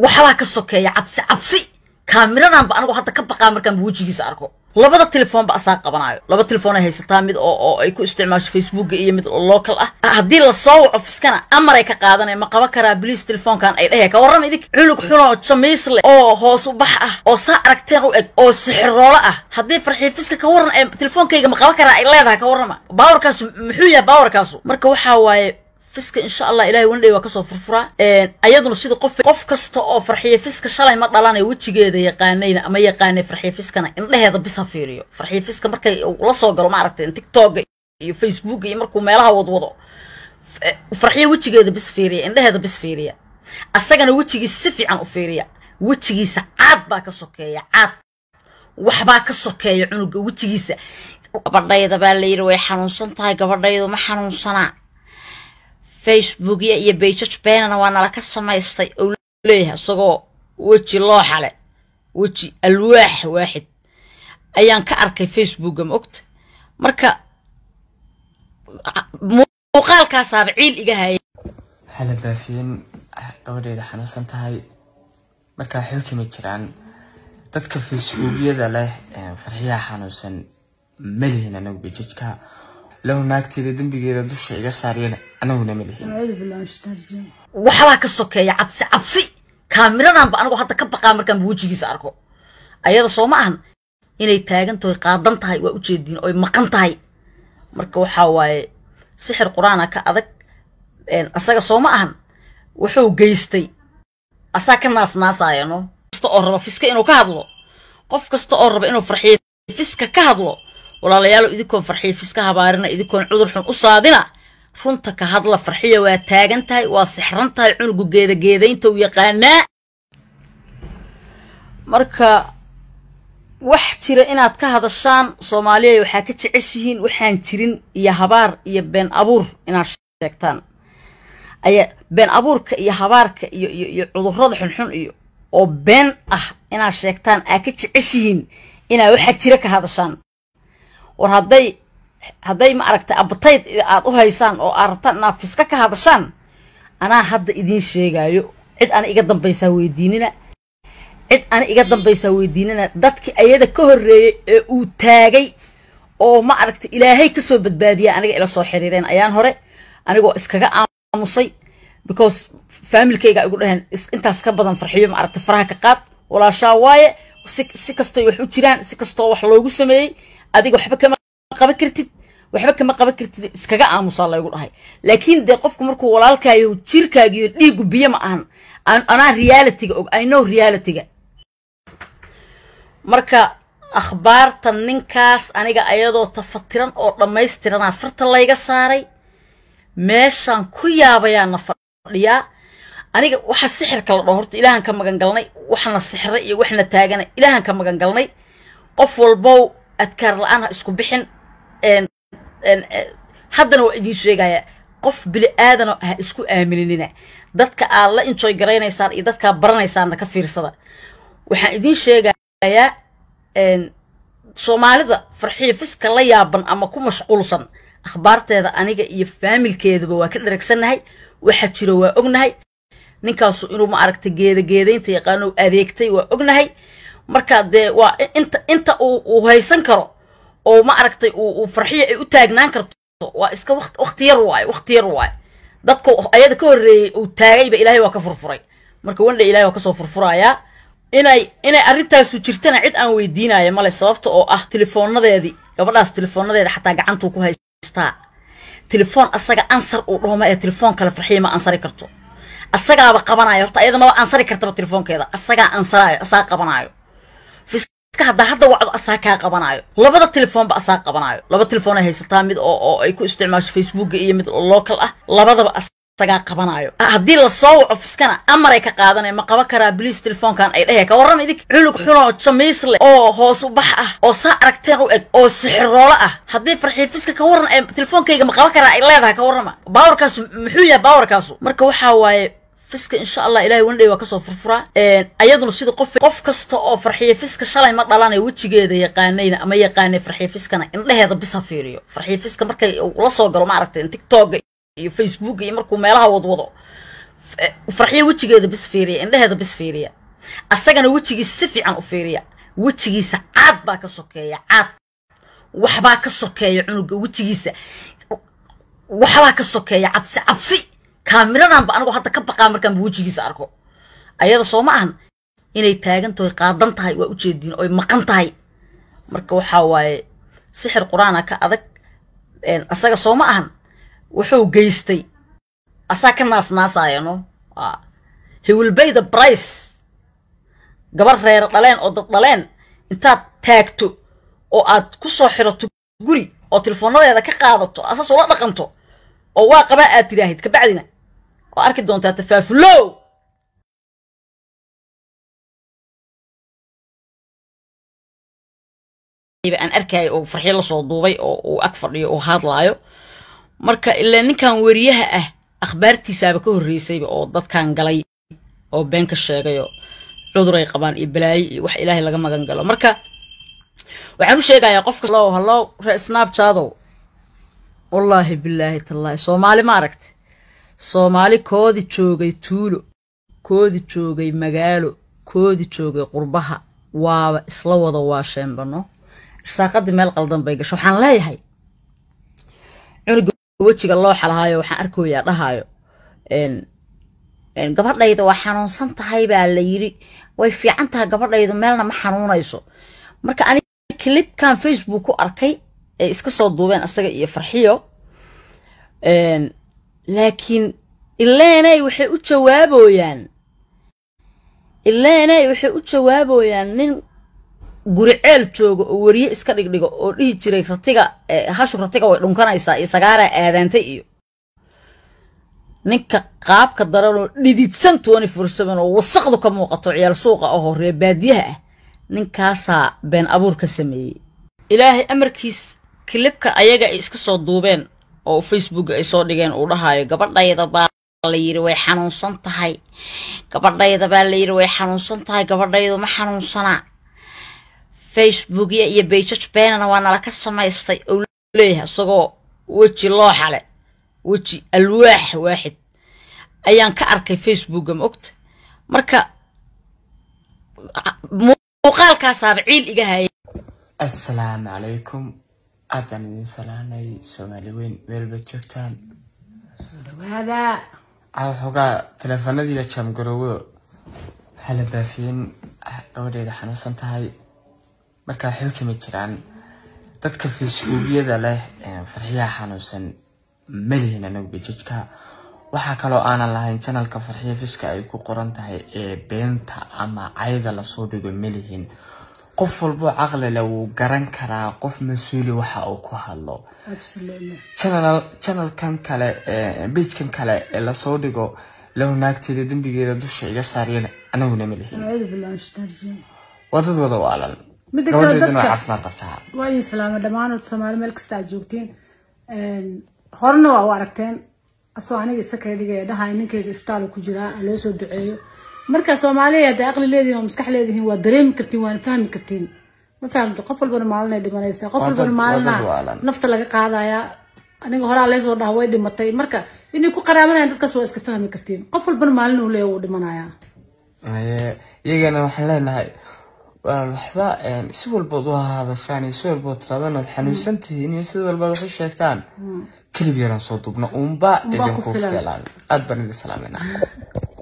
waxbaa ka sokeeya cabsi cabsi kaamiradanba anigu hadda ka baqaa markaan wejigiisa arko labada telefoonba asaa qabanaayo laba telefoon ay haysataa mid oo oo ay ku isticmaasho facebooka iyo mid local ah haddii lasoo waco fiskana amar ay ka qaadanaya ma qaban karaa bliis telefoonkan ay dhehaya ka warrama idik cunug xunoo jamiis leh oo hoos u bax ah oo saa aragteen u eg oo sixiroolo ah haddii farxii fiska ka warran ee telefoonkayga ma qaban karaa ay leedahay ka warrama baawarkaasu muxuu yahay baawarkaasu marka waxaa waaye fiska insha allah ilahay wandhay waa kasoo furfuraa ayaduna sida qof qof kasta oo farxiye fiska shalay ma dhalanay wejigeeda yaqaanayna ama yaqaanay farxiye fiskana indheheeda bis ha fiiriyo farxiye fiska markay la soo galo maaragtay tiktoka iyo facebook iyo markuu meelaha wadwado farxiye wejigeeda bis fiiriya indheheeda bis fiiriya asagana wejigiisa si fiican u fiiriya wejigiisa caad baa ka sokeeya caad waxbaa ka sokeeya cunuga wejigiisa gabadhayda baa layidhi way xanuunsan tahay gabadhaydu ma xanuunsanaa facebookya iyo bajaj beenana waa nala ka samaystay ou leeyahay isagoo weji looxa leh weji alwaax waaxid ayaan ka arkay facebooka ma ogta marka muuqaalkaasaaba ciil iga haya waxaa la baafiyeen gabadheeda xanuunsan tahay markaa xoogii ma jiraan dadka facebookyada leh farxiyaha xanuunsan ma lihin anagu bajajka low naagteeda dembigeeda dusha iga saariyana anaguna ma lihin waxbaa ka sokeeya cabsi cabsi kaamiradanba anigu hadda ka baqaa markaan wejigiisa arko ayada soo ma ahan inay taagan tahay qaadan tahay waa ujeediin oy maqan tahay marka waxaa waaye sixir qur-aana ka adag asaga soo ma ahan wuxuu geystay asaa ka naasnaasaya no kasta oo raba fiska inuu ka hadlo qof kasta oo raba inuu farxiyo fiska ka hadlo walaalayaalo idinkoon farxiyo fiska habaarina idinkoon cudur xun u saadina runta ka hadla farxiya waa taagan tahay waa sixran tahay cunugu geedageedaynta u yaqaanaa marka wax jira inaad ka hadashaan soomaaliya waxaa ka jeceshihiin waxaan jirin iyo habaar iyo been abuur inaad sheegtaan ayaa been abuurka iyo habaarka iyo iyo iyo cudurrada xunxun iyo oo been ah inaad sheegtaan aa ka jeceshihiin inaad waxaa jira ka hadashaan war hadday hadday ma aragtay abatayd aad u haysaan oo aad rabtaan inaad fiska ka hadashaan anaa hadda idiin sheegaayo cid ana iga dambaysaa weydiinina cid ana iga dambaysaa weydiinina dadkii ayada ka horreeyey ee uu taagay oo ma aragtay ilaahay kasoo badbaadiya aniga ila soo xiriireen ayaan hore anigoo iskaga aamusay because faamilkayga igu dhaheen intaas ka badan farxiyo ma aragtay faraha ka qaad walaashaa waaye si si kastoo wax u jiraan si kastoo wax loogu sameeyey adiga waxba kama qaban kartid waxba kama qaban kartid iskaga aamusaa laygu dhahay laakiin dee qofku markuu walaalkaayo jirkaagiyo dhiigu biyo ma ahan anaa realityga og i know realityga marka akhbaarta ninkaas aniga ayadoo tafatiran oo dhammaystiranaa farta layga saaray meeshaan ku yaabayaana fadhiyaa aniga waxa sixirka la dhaho horta ilaahan ka magan galnay waxna sixra iyo waxna taagana ilaahan ka magan galnay qof walbow adkaar la-aan ha isku bixin haddana waa idiin sheegaya qof bili aadana ha isku aaminina dadka aad la enjoy garaynaysaan iyo dadkaa baranaysaanna ka fiirsada waxaan idiin sheegayaa soomaalida farxiyo fiska la yaaban ama ku mashquulsan akhbaarteeda aniga iyo faamilkeedaba waa ka dharagsannahay waxa jiro waa ognahay ninkaasu inuu ma aragtay geedageedaynta yaqaano adeegtay waa ognahay marka dee waa inta inta uu haysan karo oo ma aragtay uu farxiyo ay u taagnaan karto waa iska waqti yar waaye waqti yar waaye dadka ayada ka horreeyey uu taagayba ilaahay waa ka furfuray marka wandha ilahay waa kasoo furfurayaa inay inay arrintaasu jirtana cid aan weydiinaya male sababta oo ah telefoonadeedii gabadhaas telefoonadeeda xataa gacantuu ku haystaa telefoon asaga ansar uu dhahoma ee telefoon kale farxiya ma ansari karto asagaaba qabanaayo horta ayada maba ansari kartaba telefoonkeeda asagaa ansaraayo asaa qabanaayo fiska haddaa hadda wacdo asaa kaa qabanaayo labada telefoonba asaa qabanaayo laba telefoon ay haysataa mid oo oo ay ku isticmaasho facebooka iyo mid local ah labadaba asagaa qabanaayo haddii lasoo waco fiskana amar ay ka qaadanaya ma qaban karaa bliis telefoonkan ay dhehaya ka warrama idik cunug xunoo jamiis leh oo hoos u bax ah oo saa aragteen u eg oo sixiroolo ah haddii farxii fiska ka warran ee telefoonkayga ma qaban karaa ay leedahay ka warrama baawarkaasu muxuu yahay baawarkaasu marka waxaa waaye fiska insha allah ilahay wandhay waa kasoo furfuraa ayaduna sida qof qof kasta oo farxiye fiska shalay ma dhalanay wejigeeda yaqaanayna ama yaqaanay farxiye fiskana indheheeda bis ha fiiriyo farxiye fiska markay la soo galo ma aragtay tiktoka iyo facebook iyo markuu meelaha wadwado farxiyo wejigeeda bis fiiriya indheheeda bis fiiriya asagana wejigiisa si fiican u fiiriya wejigiisa caad baa ka sokeeya caad waxbaa ka sokeeya cunuga wejigiisa waxbaa ka sokeeya cabsi cabsi kaamiradanba anigoo hadda ka baqaa markaanba wejigiisa arko ayada soo ma ahan inay taagan tahay qaadan tahay waa ujeediin oy maqan tahay marka waxaa waaye sixir qur-aana ka adag asaga soo ma ahan wuxuu geystay asaa ka naasnaasaya no he will bay the price gabar reer dhaleen oo dad dhaleen intaad taagto oo aad ku soo xirato guri oo teleefoonadeeda ka qaadato asaas ula dhaqanto oo waa qabaa aad tiraahid kabacdina oo arki doontaa tafaafulow aan arkaayo oo farxyo lasoo duubay oo uu ag fadhiyo oo hadlaayo marka ilaa ninkan weriyaha ah akhbaartiisaaba ka horreysayba oo dadkan galay oo been ka sheegayo cuduray qabaan iyo balaayo iyo wax ilaahay laga magan galo marka waxaan u sheegayaa qofka hallow hallow ree snabchadow wallaahi bilaahi tallaahi soomaali ma aragta soomaali koodi joogay tuulo koodi joogay magaalo koodi joogay qurbaha waaba isla wada waasheenbano irsaaqadii meel qaldan bay gasho waxaan leeyahay cunuga wejiga loo xalahaayo waxaan arkoyaa dhahaayo gabadhayda waa xanuunsan tahay baa la yiri way fiican tahay gabadhaydu meelna ma xanuunayso marka aniga clipkan facebook ku arkay ay iska soo duubeen asaga iyo farxiyo laakiin ileenay waxay u jawaaboyaan ileenay waxay u jawaaboyaan nin guri ceel jooga oo weriye iska dhigdhigo oo dhihi jiray ratiga hashu ratiga way dhunkanaysaa iyo sagaaraa aadaantay iyo ninka qaabka daranoo dhididsan tony fursaban oo wasaqdu ka muuqato ciyaal suuqa ahoo ree baadiyaha ah ninkaasaa been abuur ka sameeyey ilaahay amarkiis kilibka ayaga ay iska soo duubeen oo facebook ay soo dhigeen uu dhahaayo gabadhayda baa la yiri way xanuunsan tahay gabadhayda baa la yiri way xanuunsan tahay gabadhaydu ma xanuunsanaa facebookya iyo bayjaj beenana waa nala ka samaystay ou leeyahay isagoo weji looxale weji alwaax waaxid ayaan ka arkay facebooka ma ogta marka muuqaalkaasaaba ciil iga haya assalaamu calaykum aad baan idin salaamay soomaali weyn meelba joogtaan caawa xoogaa teleefanadiiya jaamgarowdo waxaa la baafiyeen gabadheeda xanuunsan tahay marka waxay u kami jiraan dadka facebookyada leh farxiyaha xanuunsan malihin anagu bejajka waxaa kaloo aanan lahayn janalka farxiya fiska ay ku qoran tahay ee beenta ama cayda lasoo dhigo malihin qof walboo caqlile wuu garan karaa qof mas-uuli waxa uu ku hadlo janalkan kale bejkan kale ee lasoo dhigo lahu naagteeda dembigeeda dusha iga saariyana anaguna malihin waa dad wada waalan gabadheeduna waa caafimaad qabtaa waa idin salaama dhammaanood soomaali meel kasta aad joogtiin horena waa u aragteen asoo aniga isa kala dhigaya dhahay ninkayga isbitaal ku jiraa loo soo duceeyo marka soomaaliya hadday aqli leedihin oo maskax leedihin waa dareemi kartiin waana fahmi kartiin ma fahamto qof walbana maalinay dhimanaysa qof walbana maalina nafta laga qaadaya aniga horaa leesoo dhaha way dhimatay marka inay ku qaraabanayaan dadkaas waa iska fahmi kartiin qof walbana maalin uu leeya wuu dhimanaya iyagana waxaan leenahay waxba si walbood u hadashaan iyo si walbood tiraadaan ood xanuunsan tihiin iyo si walbood wax u sheegtaan kelib yaraan soo dubna uunba idinku filan aad baan idin salaamayna